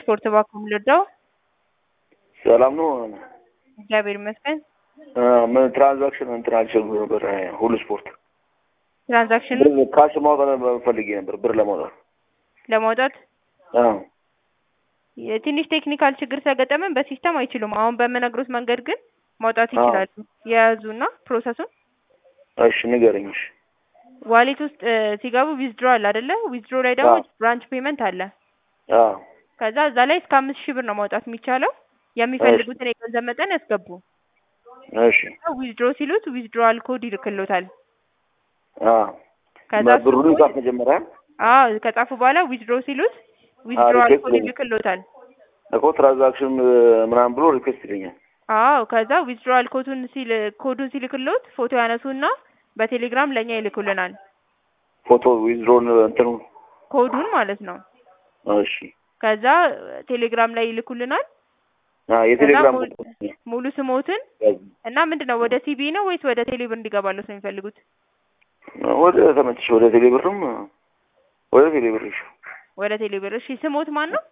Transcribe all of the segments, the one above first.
ስፖርት እባክዎ ልርዳው? ሰላም ነው? እግዚአብሔር ይመስገን። ምን ትራንዛክሽን እንትን አልችልም ነበር። ሁሉ ስፖርት ትራንዛክሽን ብር ካሽ ማውጣት ፈልጌ ነበር ብር ለማውጣት። ለማውጣት አዎ የትንሽ ቴክኒካል ችግር ስለገጠመን በሲስተም አይችሉም። አሁን በምነግሮት መንገድ ግን ማውጣት አዎ። ይችላሉ። የያዙና ፕሮሰሱን እሺ ንገረኝ። እሺ ዋሌት ውስጥ እ፣ ሲገቡ ዊዝድሮ አለ አይደለ? ዊዝድሮ ላይ ደግሞ አዎ። ብራንች ፔመንት አለ። አዎ ከዛ እዛ ላይ እስከ አምስት ሺህ ብር ነው ማውጣት የሚቻለው። የሚፈልጉትን የገንዘብ መጠን ያስገቡ። እሺ ዊዝድሮ ሲሉት ዊዝድሮዋል ኮድ ይልክሎታል። አዎ ከዛ እሱ ብሩን ኮድ- ጻፍ መጀመሪያ አዎ ከጻፉ በኋላ ዊዝድሮ ሲሉት ዊዝድሮዋል ሪኩዌስት ኮድ ይለኛል። ይልክሎታል። እኮ ትራንዛክሽን ምናምን ብሎ ሪኩዌስት ይለኛል። አዎ ከዛ ዊዝድሮዋል ኮዱን ሲል ኮዱን ሲልክሎት ፎቶ ያነሱና በቴሌግራም ለእኛ ይልኩልናል። ፎቶ ዊዝድሮን እንትኑ ኮዱን ማለት ነው። እሺ ከዛ ቴሌግራም ላይ ይልኩልናል። አ የቴሌግራም ሙሉ- ሙሉ ስሞትን እና ምንድን ነው ወደ ሲቢ ነው ወይስ ወደ ቴሌብር እንዲገባለት ነው የሚፈልጉት? ወደ ተመችሽ ወደ ቴሌብርም ወደ ቴሌብር እሺ ወደ ቴሌብር። እሺ ስሞት ማን ነው?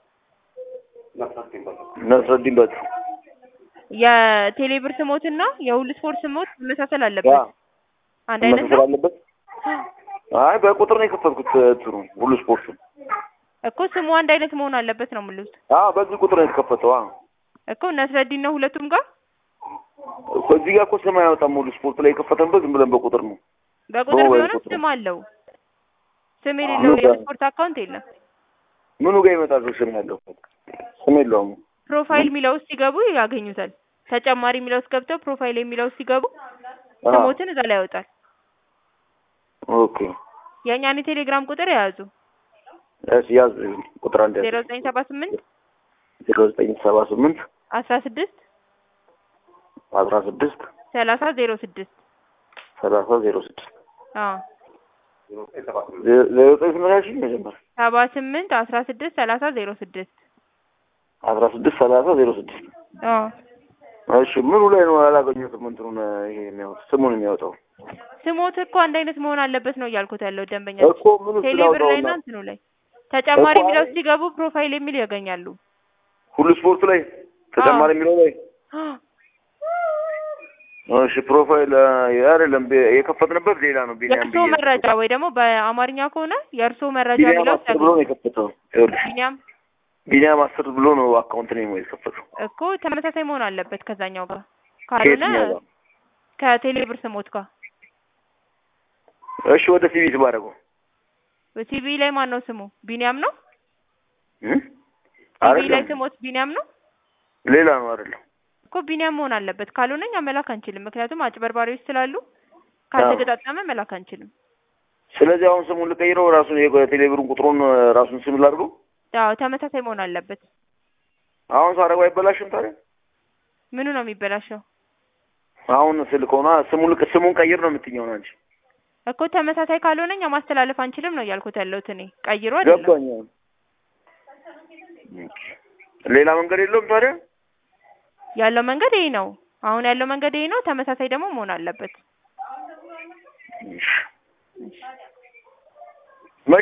ነስረዲን በድሩ የቴሌብር ስሞትና የሁሉ ስፖርት ስሞት መመሳሰል አለበት። አንድ አይነት መመሳሰል ነው አለበት። አይ በቁጥር ነው የከፈትኩት እንትኑ ሁሉ ስፖርት እኮ ስሙ አንድ አይነት መሆን አለበት ነው የምልሁት አዎ በዚህ ቁጥር ነው የተከፈተው። አዎ እኮ ነስረዲን ነው ሁለቱም ጋር እኮ እዚህ ጋር እኮ ስም አያወጣም። ሁሉ ስፖርት ላይ የከፈተንበት ዝም ብለን በቁጥር ነው። በቁጥር በሞባይል ቢሆንም ቁጥር ስም አለው። ስም የሌለው ምኑ ጋር? የስፖርት አካውንት የለም። ምኑ ጋር ይመጣል ስም ያለው? ስም የለውም። ፕሮፋይል የሚለው ውስጥ ሲገቡ ያገኙታል። ተጨማሪ የሚለው ውስጥ ገብተው ፕሮፋይል የሚለው ውስጥ ሲገቡ አዎ ስሞትን እዛ ላይ ያወጣል። ኦኬ የእኛን የቴሌግራም ቁጥር የያዙ እሺ ያዝ ቁጥር አንድ ዜሮ ዘጠኝ ሰባ ስምንት ዜሮ ዘጠኝ ሰባ ስምንት አስራ ስድስት አስራ ስድስት ሰላሳ ዜሮ ስድስት ሰላሳ ዜሮ ስድስት አዎ ዜሮ ዘጠኝ ስምንት ያልሽኝ መጀመሪያ ሰባ ስምንት አስራ ስድስት ሰላሳ ዜሮ ስድስት አስራ ስድስት ሰላሳ ዜሮ ስድስት አዎ እሺ ምኑ ላይ ነው ያላገኘሁትም እንትኑን ይሄ የሚያወጣው ስሙን የሚያወጣው ስሞት እኮ አንድ አይነት መሆን አለበት ነው እያልኩት ያለው ደንበኛ እኮ ምኑ ቴሌብር ላይ ስላወጣውና እና እንትኑ ላይ ተጨማሪ እኮ የሚለው አይ- ሲገቡ ፕሮፋይል የሚል ያገኛሉ። ሁሉ ስፖርት ላይ ተጨማሪ የሚለው ላይ እሺ ፕሮፋይል አ- አይደለም ቤ- የከፈትንበት ሌላ ነው ቢኒያም የእርሶ ብዬ መረጃ ወይ ደግሞ በአማርኛ ከሆነ የእርሶ መረጃ ቢኒያም የሚለው አስር ብሎ ነው የከፈተው ይኸውልሽ ቢኒያም ቢኒያም አስር ብሎ ነው አካውንት ነው የከፈተው እኮ ተመሳሳይ መሆን አለበት ከዛኛው ጋር ካልሆነ ከየትኛው ጋር ከቴሌብር ስሞት ጋር እሺ ወደ ቲቪ ባደረገው ቲቪ ላይ ማን ነው ስሙ? ቢኒያም ነው። እም? ቲቪ ላይ አይደለም ስሞት ቢኒያም ነው ሌላ ነው አይደለም እኮ ቢኒያም መሆን አለበት። ካልሆነ እኛ መላክ አንችልም። ምክንያቱም አጭበርባሪዎች ስላሉ ካልተገጣጠመ መላክ አንችልም። ስለዚህ አሁን ስሙን ልቀይረው ራሱን የቴሌብሩን ቁጥሩን ራሱን ስም ላድርገው ያው ተመሳሳይ መሆን አለበት። አሁን ሳደርገው አይበላሽም ታዲያ ምኑ ነው የሚበላሸው? አሁን ስልክ ሆና ስሙን ልቅ ስሙን ቀይር ነው የምትኛው አንቺ እኮ ተመሳሳይ ካልሆነ እኛ ማስተላለፍ አንችልም ነው እያልኩት ያለሁት እኔ። ቀይሮ አይደለም ገባኝ አሁን። ሌላ መንገድ የለውም ታዲያ ያለው መንገድ ይሄ ነው። አሁን ያለው መንገድ ይሄ ነው። ተመሳሳይ ደግሞ መሆን አለበት። እሺ